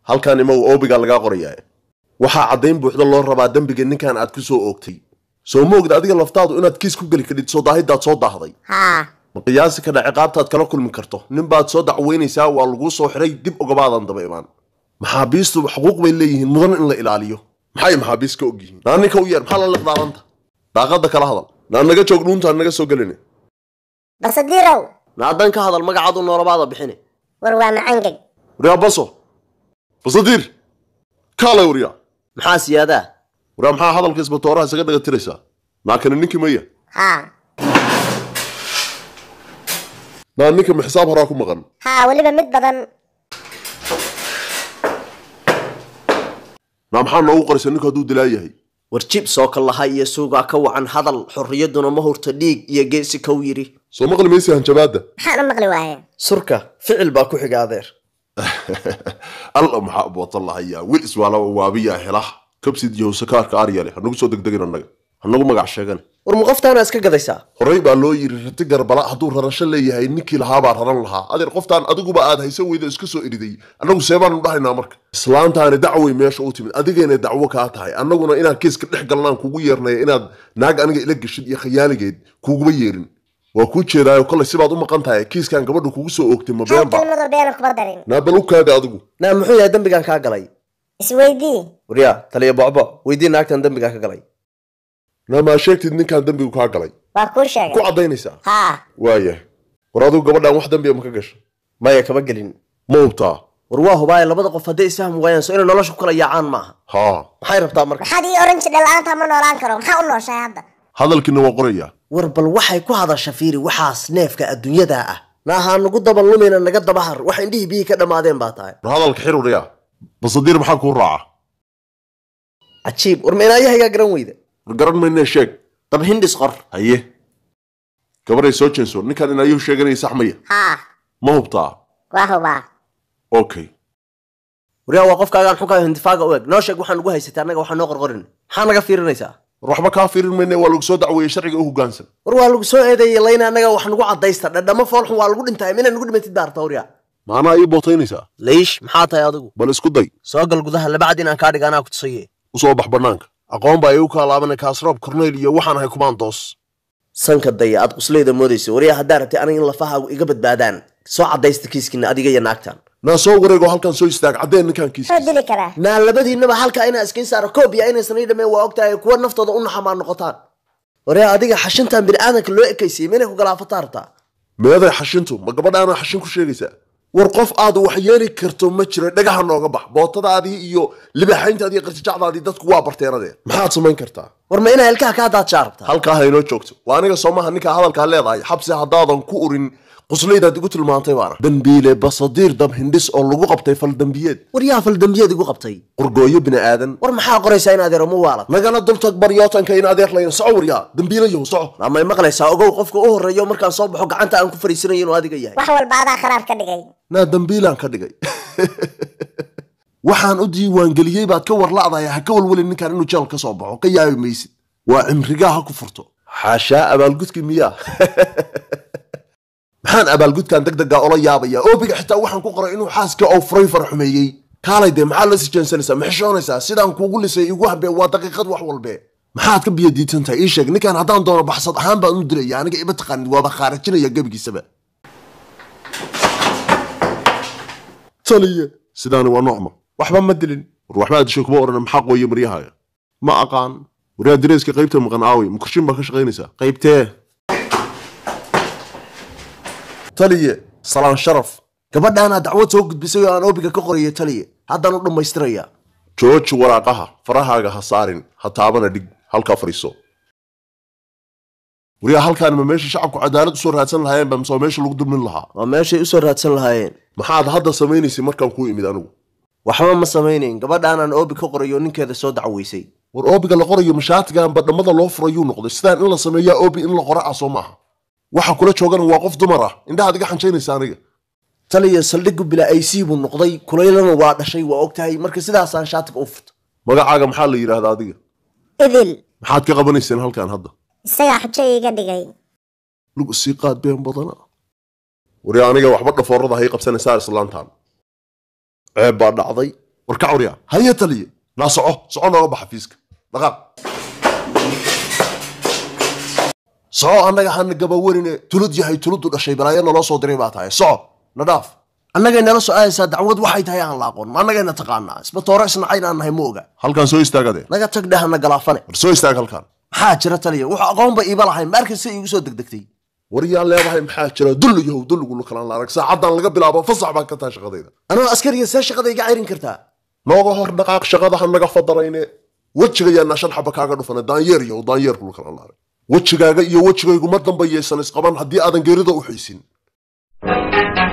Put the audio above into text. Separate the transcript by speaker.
Speaker 1: halkaan imagu oobigaa lagaa qorayaa waxaa caddayn buuxda loo rabaa dembiga ninkan aad ku soo oogtay soo ma ogda adiga laftaadu inaad kiis ku geli kadhid soo daahidaad soo daahday
Speaker 2: haa
Speaker 1: ma qiyaasi kadha ciqaabtaad kala kulmi karto ninbaad soo dacweynaysaa waa laguu soo xiray dib ogabaadan daba imaan maxaabiistu xuquuq bay leeyihiin mudan in la ilaaliyo maxay maxaabiist ka og yihiin naa ninka u yeer maxaa la liqdaaranta daaqadda kala hadal naa naga joog dhuuntaan naga soo gelina
Speaker 2: basadiirow
Speaker 3: naadan ka hadal magacaadu noolabaada bixine
Speaker 2: war waa macangeg
Speaker 1: waryaa baso basadiir kaale waryaa
Speaker 3: maxaa siyaadaa
Speaker 1: waryaa maxaa hadalka isbatooraha isaga dhaga tiraysaa naakani ninkii maya
Speaker 2: haa
Speaker 1: naa ninka ma xisaab horaa ku maqan
Speaker 2: haa weliba mid badan
Speaker 1: naa maxaa noogu qoraysa ninku hadduu dilaa yahay
Speaker 3: war jib soo kallaha iyo suugaa ka wacan hadal xorriyadduna ma hurto dhiig iyo geesi kow yidhi
Speaker 1: soo maqli maysa hanjabaadda
Speaker 2: maxaan u maqli waaye
Speaker 3: surka ficil baa ku xiga adeer
Speaker 1: alla maxaa bootan lahayaa wil iswaalaba waabiyaa hela kabsid iyo sakaarka aryale hanagu soo degdegin annaga hanagu magac sheegan
Speaker 3: war ma qoftaana iska gadaysaa
Speaker 1: horey baa loo yiri rati garbala hadduu rarasho leeyahay ninkii lahaabaa raran lahaa adeer qoftaan adiguba aad haysan weyda iska soo eriday annagu seebaanu dhahaynaa marka islaantaani dacway meesha u timid adigayna dacwo kaa tahay annaguna inaan kiiska dhex galnaan kugu yeernaya inaad naag aniga ila geshid iyo khayaaligeed kuguma yeerin waa kuu jeedaayo kollay sibaad u maqan tahay kiiskan gabadha kugu soo oogtay ma
Speaker 2: hal
Speaker 1: beenba
Speaker 2: kelmadoo beena kuma darin
Speaker 1: naabal u kaada adigu
Speaker 3: naa muxuu yahay dembigan kaa galay
Speaker 2: isweydii
Speaker 3: waryaa taliya bocbo weydii naagtan dembigan ka galay
Speaker 1: naamaa sheegtid ninkaan dembigu kaa galay
Speaker 2: waa kuu
Speaker 1: ku
Speaker 2: sheegay
Speaker 1: caddaynaysaa
Speaker 2: haa
Speaker 1: waayah war adigu gabadhaan wax dembiya ma ka gasha
Speaker 3: maya kama gelin
Speaker 1: ma hubtaa
Speaker 3: war waa hubaaye labada qof hadday isfahmi waayaan so inay nolosha ku kala yaacaan maaha
Speaker 1: haa
Speaker 3: maxay rabtaa marka
Speaker 2: maxaad ii oran jidha la-aanta ma noolaan karo maxaa u nooshahay hadda
Speaker 1: hadalkiina waa qorayaa
Speaker 3: war bal waxay ku hadasha fiiri waxaas neefka adduunyada ah naahaa nagu daba lumina naga dabahar wax indhihii biyihii ka dhammaadeen baa tahay
Speaker 1: war hadalka xiruriya basadiir maxaa kuu raaca
Speaker 3: cajiib war meenaayahaygaa garan weyda
Speaker 1: war garan maynee sheeg
Speaker 3: dab hindhis qor
Speaker 1: haye gabaday soo jeenso ninkan inaayuu sheeganaya sax maya
Speaker 2: haa
Speaker 1: ma hubtaa
Speaker 2: waa hubaa
Speaker 1: okay
Speaker 3: waryaa waa qofkaagaan xunkaa hindifaaga u eg noo sheeg waxaan ugu haysatay annaga waxaa noo qorqorin maxaa naga fiirinaysaa
Speaker 1: war waxba kaa fiirin mayne waa lagu soo dacweeyey sharciga u hoggaansan
Speaker 3: war waa lagu soo eedeeyey layna annaga wax nagu caddaysta dhadhamo foolxun waa lagu dhintahay mina nagu dhimatid baarta waryaa
Speaker 1: maanaa ii bootaynaysaa
Speaker 3: leish maxaa tahay adigu
Speaker 1: bal isku day
Speaker 3: soo gal gudaha labacad inaan kaa dhiga anaa ku tusaye
Speaker 1: u soo bax bannaanka aqoon baa iigu kaa laabanay kaasroob korneyl iyo waxaan ahay kumaandoos
Speaker 3: sanka daya aad qusleyda moodaysa waryaa haddaa rabtay aniga in lafahaagu iga badbaadaan soo caddaysta kiiskiina adiga iyo naagtan
Speaker 1: naa soo wareego halkan soo istaag caddeen ninkan kiis
Speaker 2: muxuu dili karaa
Speaker 3: naa labadiinaba halkaa inaa iskiin saaro koobiya inaysan ii dhameen waa ogtahay kuwa naftooda u naxamaa noqotaan waryaa adiga xashintan bini'aadanka loo ekaysiyey minay ku galaafataa rabtaa
Speaker 1: meeday xashintu ma gabadhaana xashin ku sheegaysaa war qof aad wax yeeli karto ma jiro dhagaha nooga bax bootadaadii iyo libaxayntaadii iyo qarjijacdaadii dadku waa barteenadee maxaad samayn kartaa
Speaker 3: war ma inaa ilkaha kaa daadshaa rabtaa
Speaker 1: halkaa ha inoo joogto waa aniga soomaha ninkaa hadalkaa leedahay xabsi haddaadan ku urin quslaydaad igu tilmaantay baana dambiile basadiir dab hindhis oo lagu qabtay fal dembiyeed
Speaker 3: war yaa fal dembiyeed igu qabtay
Speaker 1: qorgooyo bini aadan
Speaker 3: war maxaa qoraysaa in adeero ma waalad
Speaker 1: nagala dultag baryootanka in adeer layna soco waryaa dambiilayow soco
Speaker 3: amay maqlaysaa ogow qofka u horreeyo markaan soo baxo gacanta aan ku fariisanayo inuu adiga yahay
Speaker 2: wax walba adaa kharaar ka dhigay
Speaker 1: naa dambiilaan ka dhigay waxaan u diiwaangeliyey baad ka warla'dahay ha ka walwelin ninkan inuu jeel ka soo baxo ka yaabi maysid waa cimrigaa ha ku furto xaashaa abaalgudkii miyaa maxaan abaalgudkan deg deggaa ola yaabayaa oobiga xitaa waxaan ku qoray inuu xaaska oo furay farxumeeyey kaalay dee maxaad la sijeensanaysaa ma xishoonaysaa sidaan kuugu lisay igu habee waa daqiiqad wax walbe maxaad ka biyadiidsan tahay ii sheeg ninkan haddaan doono baxsad ahaan baan u dilaya aniga ima taqaanid waaba khaarajinaya gebigiisaba taliye sidaani waa noocma waxba ma dilin war waxbaa dishay kuma odhan maxaa qooye maryahaaga ma aqaan waryaa direyska qaybta maqan aawey mukurshin baa ka shaqaynaysaa qaybtee taliye salaan sharaf
Speaker 3: gabadhaanaa dacwad soo gudbisay oo aan oobiga ka qorayay taliye haddaan u dhammaystirayaa
Speaker 1: jooji waraaqaha farahaaga ha saarin ha taabana dhig halkaa fadhiiso waryaa halkaan ma meesha shacabku cadaalad usoo raadsan lahaayeen ba mise waa meesha lagu dulmin lahaa
Speaker 3: waa meeshay usoo raadsan lahaayeen
Speaker 1: maxaad hadda samaynaysay markaan kuu imid anigu
Speaker 3: waxba ma samaynayn gabadhaanaan oobi ka qorayo ninkeeda soo dacweysay
Speaker 1: war oobiga la qorayo mashaatigan badhamada loo furayuu noqday sidaan in la sameeyaa oobi in la qora ah soo maaha waxa kula joogana waa qof dumar ah indhahaad iga xanjaynaysa aniga
Speaker 3: taliya saldhiggu bilaa ac buu noqday kulaylana waa dhashay waa ogtahay marka sidaasaan shaatiga u furto
Speaker 1: magacaaga maxaa la yidhaahdaa adiga
Speaker 2: idil
Speaker 1: maxaad ka qabanayseen halkan hadda
Speaker 2: isagaa xujo iiga dhigay
Speaker 1: lugu sii qaad been badana wari aniga waxba dhafoorada hay qabsanaysaa islaantaan ceeb baa dhacday warka cawriya haye taliye naa soco soco nooga baxa fiiska dhaqaaq soco annaga hana gabawarine tulud yahay tuludu dhashay balaayo naloo soo diray baa tahay soco na dhaaf
Speaker 3: annagay nala socodaysaa dacwad waxay tahay aan la aqoon ma annagayna taqaanaa isbatoore isnacayn aan nahay ma oga
Speaker 1: halkan soo istaagade
Speaker 3: naga tag dhehana galaafane
Speaker 1: war soo istaag halkan
Speaker 3: maxaa jira taliya wuxuu aqoonba iiba lahayn maarkasta iigu soo degdegtay
Speaker 1: war yaan leedahay maxaa jira dulli yahow dulligula kalaan la arag saacaddan laga bilaabo fasax baan ka tahay shaqadayda
Speaker 3: anoo askariga see shaqada iga cayrin kartaa
Speaker 1: nooga hor dhaqaaq shaqada ha naga fadarayne wejigayaana shan xaba kaaga dhufana daanyeer yahow daanyeer kula kalaan la arag wejigaaga iyo wejigaygu ma dambayaysan isqaban haddii aadan geerida u xiisin